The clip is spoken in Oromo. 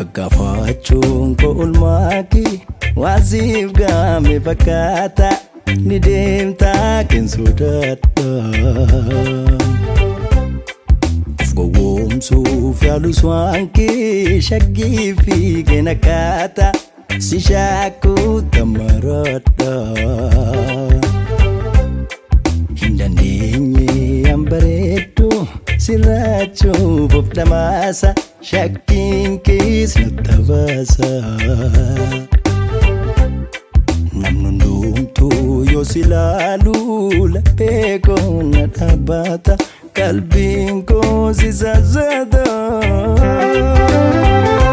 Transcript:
Gaggafaachuun koo ulmaaki waasiif gaame fakkaata ni deemtaa kan sodaadha. Of gowwoomsuuf yaalus waan kee shaggii fi kan akkaataa si shaakuu tamaraadha. Hin dandeenye an bareeddu sirraachuuf of dhamaasa shakkiin kees natti baasa. Namni hundumtuu yoo si ilaalu laphee koo na dhaabbata qalbiin koo si sassata.